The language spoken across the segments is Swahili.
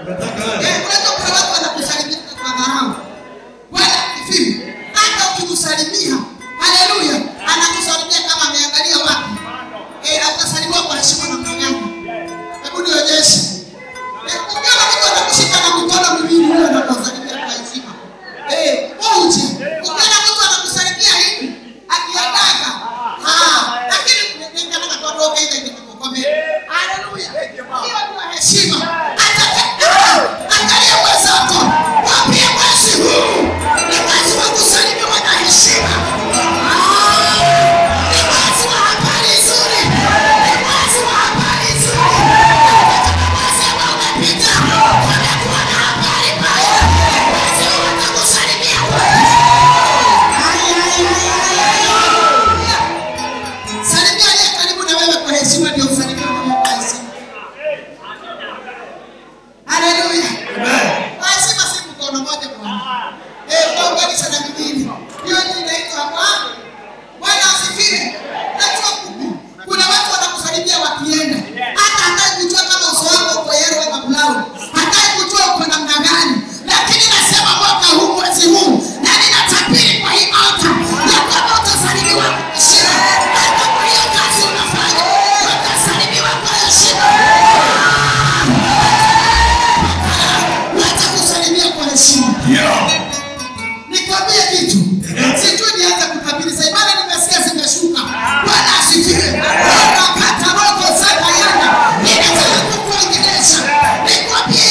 Unataka aje? Eh, unajua kuna watu wanakusalimia kwa dharau. Bwana asifiwe. Hata ukimsalimia, haleluya, anakusalimia kama ameangalia wapi. Eh, atasalimiwa kwa heshima namna gani? Hebu nionyeshe. Eh, ukiona mtu anakushika na mikono miwili, huyo anakusalimia kwa heshima. Eh, moja. Ukiona mtu anakusalimia hivi, akiataka. Ah, lakini ningana kwa roho ile inakukomea. Haleluya. Hiyo ndio heshima. Hata angalia mwenzako. Mwambie mwezi huu ni mwezi wa kusalimiwa na heshima. Ah, ni mwezi wa habari nzuri. Ni mwezi wa habari nzuri. Hata mwezi ambao umepita, kumekuwa na habari mbaya. Mwezi huu watakusalimia wewe. Ai, ai, ai, ai, ai. Salimia aliye karibu na wewe kwa heshima ndio usalimie wewe kwa heshima. Haleluya. Lazima si mkono moja bwana. Eh, kuunganisha na miwili. Hiyo ndio inaitwa kwa Bwana asifiwe. Najua kuku. Kuna watu wanakusalimia wakienda. Hata hataki kujua kama uso wako uko yellow ama brown. Hataki kujua uko namna gani. Lakini nasema mwaka huu mwezi huu na ninatabiri kwa hii altar ya kwamba utasalimiwa kwa heshima. Hata kwa hiyo kazi unafanya utasalimiwa kwa heshima. Watakusalimia kwa heshima. Nikwambie kitu. Sijui nianze kutabiri sasa. Maana nimesikia zimeshuka. Bwana asifiwe. Bwana kataroko sasa yana. Ninataka kukuongelesha. Nikwambie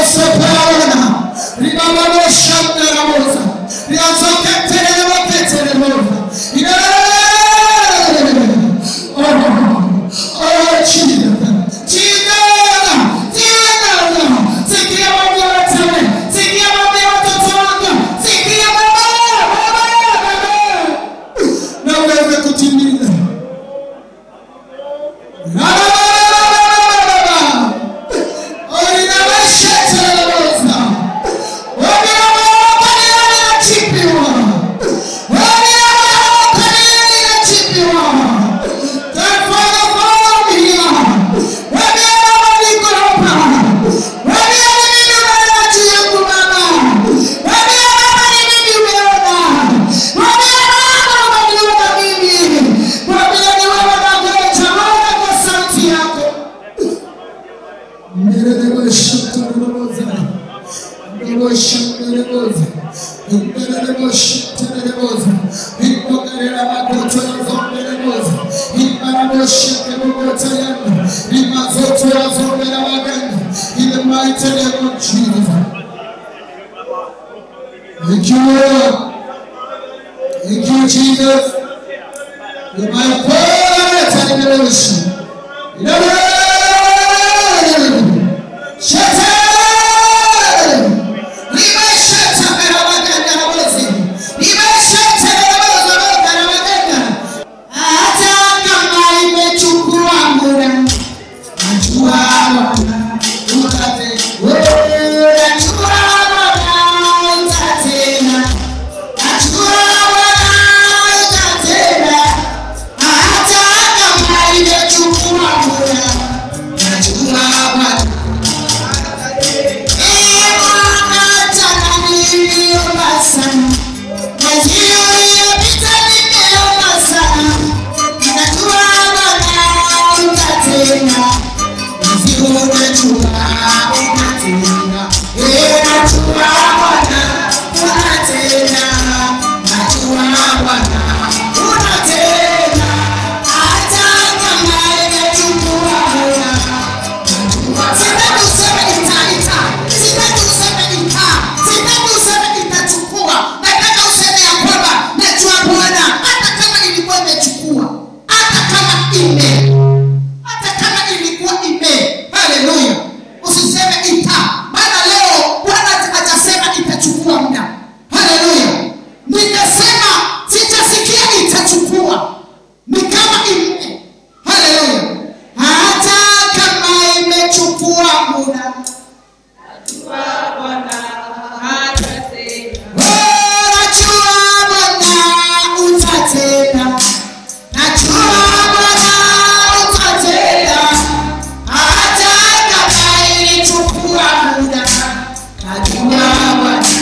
sopona ribababosha mnaramoza riazoke terelemoke telemoza Oh, oh, Jesus. Jesus. Jesus. Sikia mambo ya watu. Sikia mambo ya watoto wangu. Sikia mambo. Baba, baba. Na uweze kutimiza. In the mighty name of Jesus. Thank you, Lord. Thank you, Jesus. You my prayer and devotion. In the name. Shetani. Limesheta meramaganda na mwezi. Limesheta meramaganda na maganda. Hata kama imechukua muda. Najua Bwana utate. Wewe najua Bwana utatenda. Najua Bwana utatenda. Hata kama imechukua muda. Najua Bwana Sitaki useme ita, ita. Sitaki useme ita. Sitaki useme itachukua. Nataka useme ya kwamba najua Bwana hata kama ilikuwa imechukua. Hata kama ime. Hata kama ilikuwa ime. Haleluya. Usiseme ita. Maana leo Bwana hajasema itachukua muda. Haleluya. Nimesema sitasikia itachukua. Ni kama ime. Haleluya. Hata kama imechukua muda. Najua Bwana utatenda. Najua Bwana utatenda. Hata kama ilichukua muda. Najua Bwana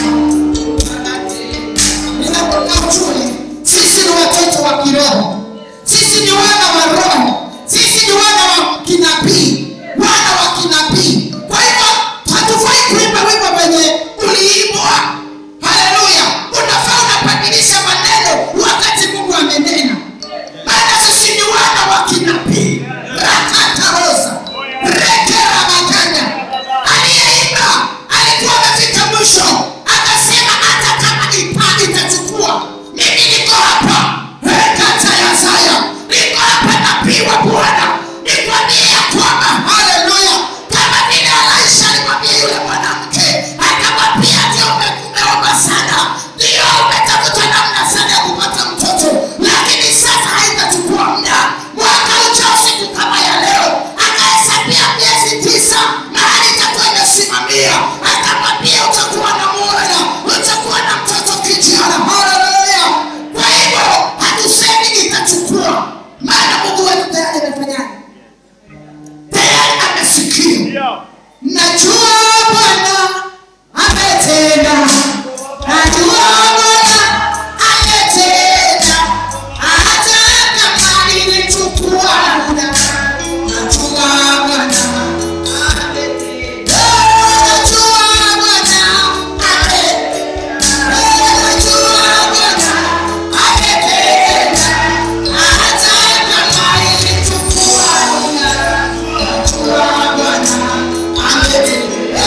Ninataka ujue sisi ni watoto wa kiroho. Sisi ni wana wa roho. Sisi ni wana wa kinabii. Wana wa kinabii. Kwa hivyo hatufai kuimba wimbo wenye uliimbwa. Haleluya. Unafaa unabadilisha maneno wakati Mungu amenena. Maana sisi ni wana wa kinabii. Rakatarosa. Rekera maganda. Aliyeimba alikuwa amefika mwisho. Akasema hata kama ipa itachukua. Mimi niko hapa. Rekata ya Zaya. Niko hapa nabii wa Bwana. Nikwambie ya kwamba haleluya. Kama vile Elisha alimwambia yule mwanamke, akamwambia ndio ume- umeomba sana, ndio umetafuta namna sana ya kupata mtoto, lakini sasa haitachukua muda. Mwaka ujao siku kama ya leo, akahesabia miezi tisa, mahali itakuwa imesimamia, akamwambia utakuwa na mwana, utakuwa na mtoto kijana. Haleluya! Kwa hivyo hatusemi itachukua, maana Mungu wetu tayari amefanyaje? Tayari amesikia. Najua Bwana ametenda. Najua Bwana ametenda. Hata kama ilichukua muda. Najua Bwana ametenda. Najua Bwana ametenda. Najua Bwana ametenda. Hata kama ilichukua muda. Najua Bwana ametenda.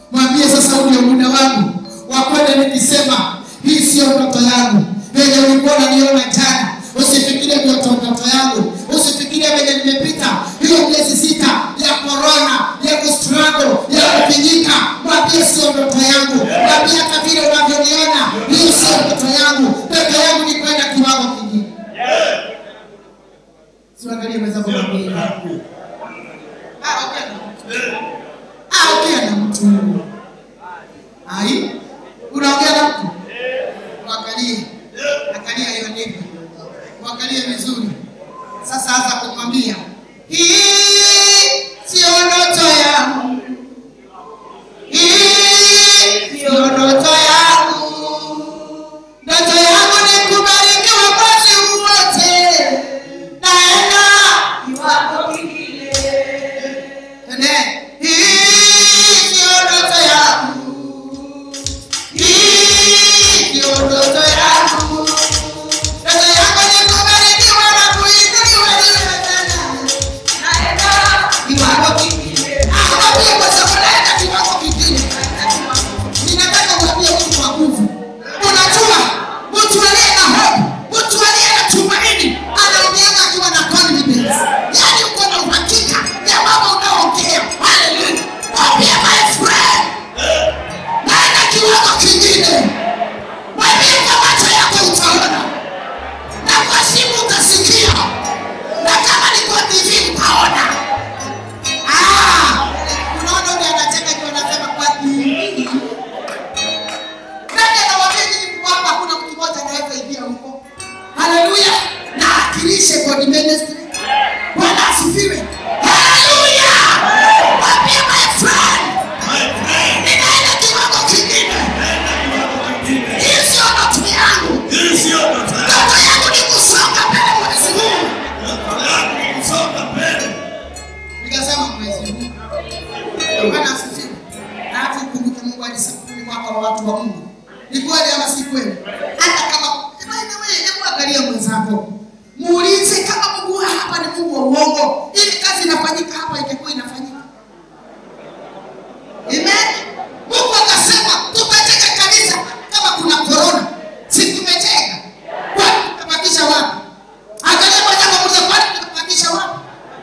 mwambie sasa huu ndio muda wangu wa kwenda nikisema hii siyo ndoto yangu venye ulikuwa unaniona jana usifikirie ndoto ndoto yangu usifikirie venye nimepita hiyo miezi sita ya korona ya kustruggle ya kupinyika mwambie sio ndoto yangu mwambie hata vile unavyoniona hiyo sio ndoto yangu ndoto yangu ni kwenda kiwango kingine siangalie mwenzako mwambie Ah, ongea na mtu. Ah, ongea na mtu ai unaongea na mtu mwangalie angalia hiyo ndivyo mwangalie vizuri sasa anza kumwambia hii sio ndoto yangu hii sio ndoto yangu ndoto yangu ni kubarikiwa mwezi huu wote naenda iwapo kingine Ende, hii sio ndoto yangu hii sio ndoto yangu ndoto yangu ni kubarikiwa na kuinuliwa niwe tena naenda kiwango kingine akwambie kwa sababu naenda kiwango kingine ninataka uambie mtu wa nguvu unajua mtu aliye na hope mtu aliye na tumaini anaongeanga akiwa na confidence yaani uko na uhakika ya mambo unaoongea haleluya mwambie my friend naenda kiwango kingine mwambie kwa macho yako utaona na kwa simu utasikia na kama ni kwa tv utaona Ah, unaona ule anacheka juu anasema kwa tv nani anawaambia nyinyi kwamba hakuna mtu mmoja anaweza ingia huko haleluya na akilishe god ministry bwana asifiwe haleluya mwambie my friend ninaenda kiwango kingine hii sio ndoto yangu ndoto yangu ni kusonga mbele mwezi huu nikasema mwezi huu bwana asifiwe na hata ukumbuke mungu alisema ni mwaka wa watu wa mungu ni kweli ama si kweli hata kama by the way, hebu angalia mwenzako muulize kama mungu wa hapa ni mungu wa uongo ili kazi inafanyika hapa ingekuwa inafanyika amen mungu akasema tukajenga kanisa kama kuna korona si tumejenga kwani tutabakisha wapi angalia mwenzako muulize kwani tutabakisha wapi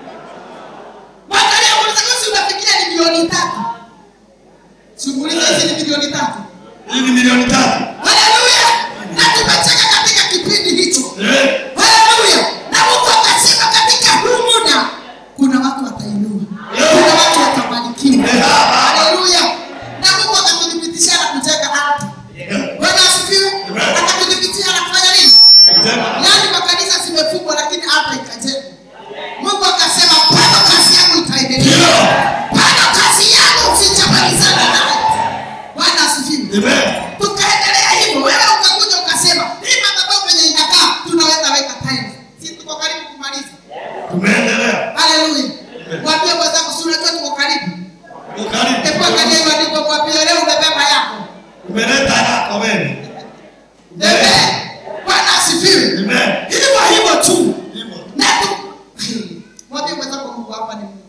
mwangalia muulize kama si unafikiria ni milioni tatu simuulize hizi ni milioni tatu milioni tatu haleluya na tumecheka katika kipindi hicho haleluya na mungu akasema katika huu muda kuna watu watainua kuna watu watabarikiwa haleluya na mungu akatudhibitishia na kujenga ardhi bwana asifiwe akatudhibitisha na kufanya nini yaani makanisa zimefungwa lakini ardhi ikajengwa mungu akasema bado kazi yangu itaendelea bado kazi yangu sijamalizana nayo bwana asifiwe tukaendelea hivyo wewe ukakuja ukasema hii madhabahu penye inakaa tunaweza weka tiles si tuko karibu kumaliza tumeendelea haleluya mwambie mwenzako si unajua tuko karibu ukaribu hebu angalia hiyo andiko mwambie leo umebeba yako umeleta yako wewe Amen. bwana asifiwe Amen. hivyo hivyo tu hivyo na tu mwambie mwenzako mungu hapa ni mungu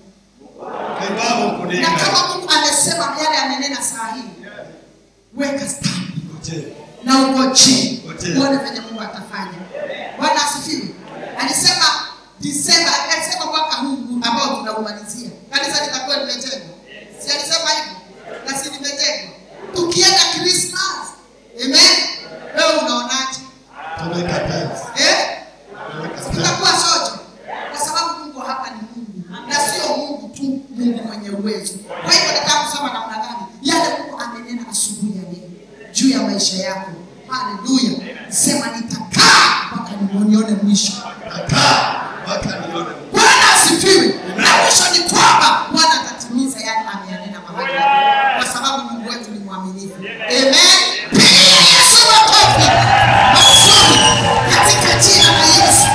kibao na kuninga kama mungu amesema yale amenena saa hii weka stand Ngoje. na ugoje Ngoje. uone venye mungu atafanya bwana asifiwe alisema disemba alisema mwaka huu ambao tunaumalizia kanisa litakuwa limejengwa si alisema hivyo na si limejengwa tukienda krismas amen wewe unaonaje tumeweka tiles eh? tumeweka tiles tutakuwa sote kwa sababu mungu hapa ni mungu na sio mungu tu mungu mwenye uwezo kwa hivyo nataka kusema namna gani yale mungu amenena asubuhi ya leo juu ya maisha yako haleluya sema nitakaa mpaka nione mwisho Nakaa mpaka nione bwana asifiwe na mwisho ni kwamba bwana atatimiza yale ameyanena mahali hapa. kwa sababu mungu wetu ni mwaminifu amen pigia yesu makofi mazuri katika jina la yesu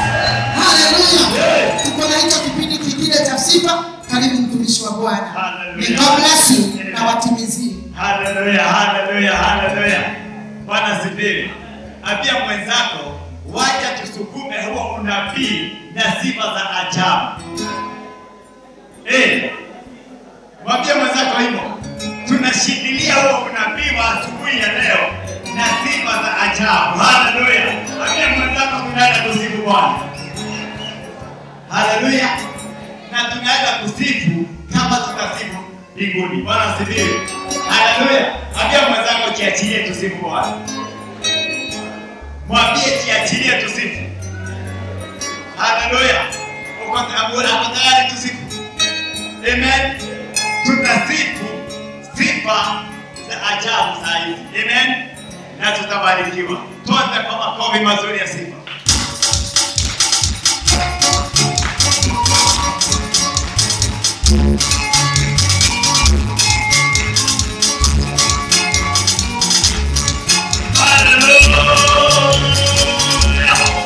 haleluya tuko na hicho kipindi kingine cha sifa karibu mtumishi wa bwana Hallelujah. May God bless you na watimizie Haleluya, haleluya, haleluya. Bwana sifiwe. Ambia mwenzako wacha tusukume huo unabii na sifa za ajabu. Eh. Mwambie mwenzako hivyo. Tunashikilia enough. Haleluya. Ambia mwenzako tunaenda kusifu Bwana. Haleluya. Na tunaenda kusifu kama tutasifu mbinguni. Bwana asifiwe. Haleluya. Ambia mwenzako jiachilie tusifu Bwana. Mwambie jiachilie tusifu. Haleluya. Uko uko tayari tusifu? Amen. Tutasifu sifa za ajabu saa hizi. Amen. Na tutabarikiwa. Tuanze kwa makofi mazuri ya sifa. Hallelujah.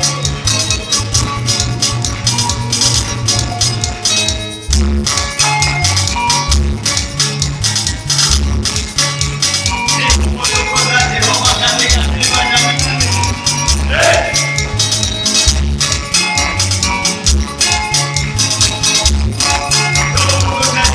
Hey!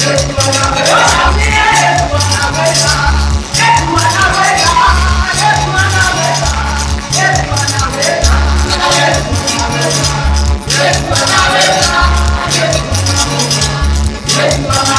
Yesu